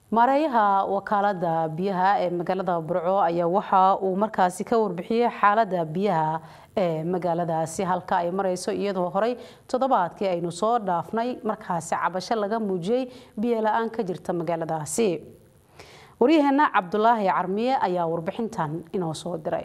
maareeyaha wakaalada biyaha ee magaalada burco ayaa waxa uu markaasi ka warbixiyey xaalada biyaha ee magaaladaasi halka ay mareyso iyadoo horey toddobaadkii aynu soo dhaafnay markaasi cabasho laga muujiyey biyo la-aan ka jirta magaaladaasi waryaheena cabdulaahi carmiye ayaa warbixintan inoo soo diray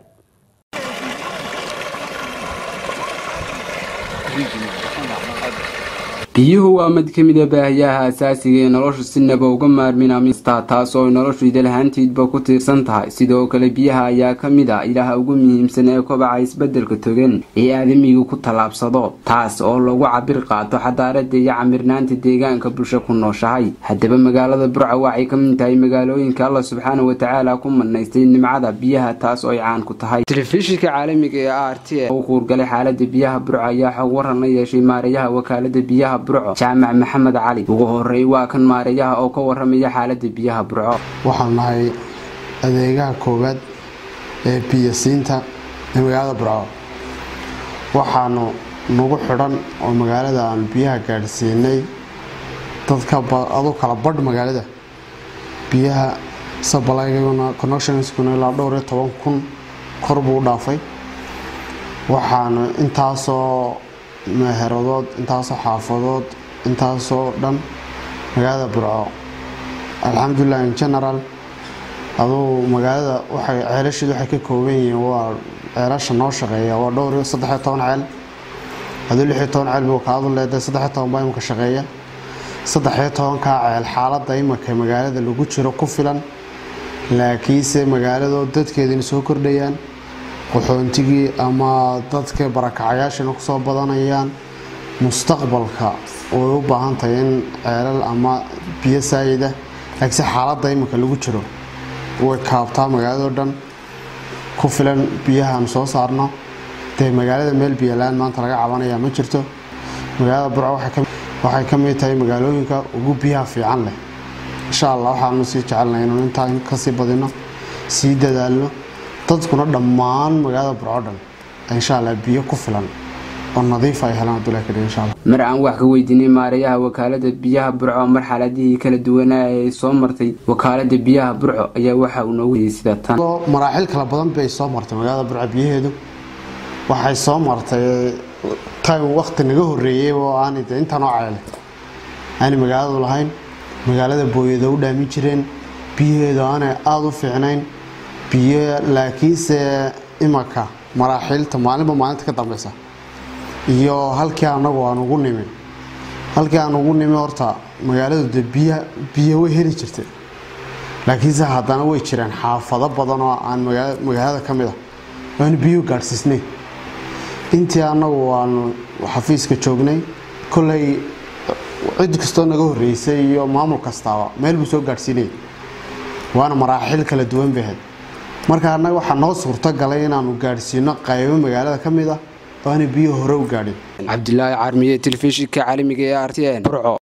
biyuhu waa mid ka mid a baahiyaha asaasiga ee noloshu sinaba uga maarmin amista taas oo ay noloshu idalahaantiidba ku tiirsan tahay sidoo kale biyaha ayaa ka mid a ilaha ugu muhiimsan ee kobaca isbeddelka togan ee aadamigu ku tallaabsado taas oo lagu cabir qaato xadaarada iyo camirnaanta deegaanka bulsho ku nooshahay haddaba magaalada burca waxay ka mid tahay magaalooyinka alla subxaana watacaala ku manaystay nimcada biyaha taas oo ay caan ku tahay telefishinka caalamiga ee r t u kuurgalay xaalada biyaha burca ayaa xog waran la yeeshay maareeyaha wakaalada biyaha burco jaamac maxamed cali ugu horey waa kan maareeyaha oo ka waramaya xaalada biyaha burco waxaan nahay adeegaha koowaad ee biyasiinta ee magaalada burco waxaanu nagu xidhan oo magaalada aanu biyaha gaadhsiinay dadka adu kala badh magaalada biyaha sabalyguna connectionskuna ilaa dhowr iyo toban kun kor buu u dhaafay waxaanu intaasoo meeheradood intaasoo xaafadood intaasoo dhan magaalada burco alxamdulilah in general aduu magaalada waxay ceelasheedu waxay ka kooban yihiin waa ceelasha noo shaqeeya waa dhowr iyo saddexiyo toban ceel aduu lixiyo toban ceel buu kaadu leedahay saddexiyo toban baa imika shaqeeya saddexiyo tobankaa ceel xaaladda imika magaalada lagu jiro ku filan laakiinse magaaladoo dadkeedina soo kordhayaan qaxoontigii ama dadka barakacayaashina kusoo badanayaan mustaqbalka way u baahan tahay in ceelal ama biyo saayida laakiinse xaaladda imika lagu jiro way kaabtaa magaaladoo dhan ku filan biyahaanu soo saarno dee magaalada meel biyola-aan maanta laga cabanaya ma jirto magaalada burco waxay ka mid tahay magaalooyinka ugu biyaha fiican leh insha allah waxaanu sii jecelnay inuu intaa kasii badino sii dadaalno dadkuna dhammaan magaalada burco dhan insha allah biyo ku filan oo nadiif ay helaan abdullahi kadhi insha allah mar aan wax ka weydiinay maareeyaha wakaalada biyaha burco marxaladihii kala duwanaa ee soo martay wakaalada biyaha burco ayaa waxa uu noogu yidhi sida tan maraaxil kala badan bay soo martay magaalada burco biyaheedu waxay soo martay time waqti naga horeeyey oo aanay de intanoo ceele aanay magaaladu lahayn magaalada booyada u dhaamin jireen biyaheedu aanay aada u fiicnayn biyo laakiinse imaka maraaxiilta maalinba maalinta ka dambeysa iyo halkii anagu aan ugu nimi halkii aan ugu nimi horta magaaladu de biy biyo way heli jirtay laakiinse haddana way jireen xaafado badan oo aan magaalada ka mid a aanu biyo gaadhsiisnay intii anagu aanu xafiiska joognay kolay cid kastoo naga horeysay iyo maamul kastaaba meel buu soo gaadhsiinayay waana maraaxiil kala duwan bahayd marka annaga waxaa noo suurto galay inaanu gaadhsiino qaybo magaalada ka mid ah oo aanay biyo hore u gaadhin cabdilaahi carmiye telefishinka caalamiga ee r t n burco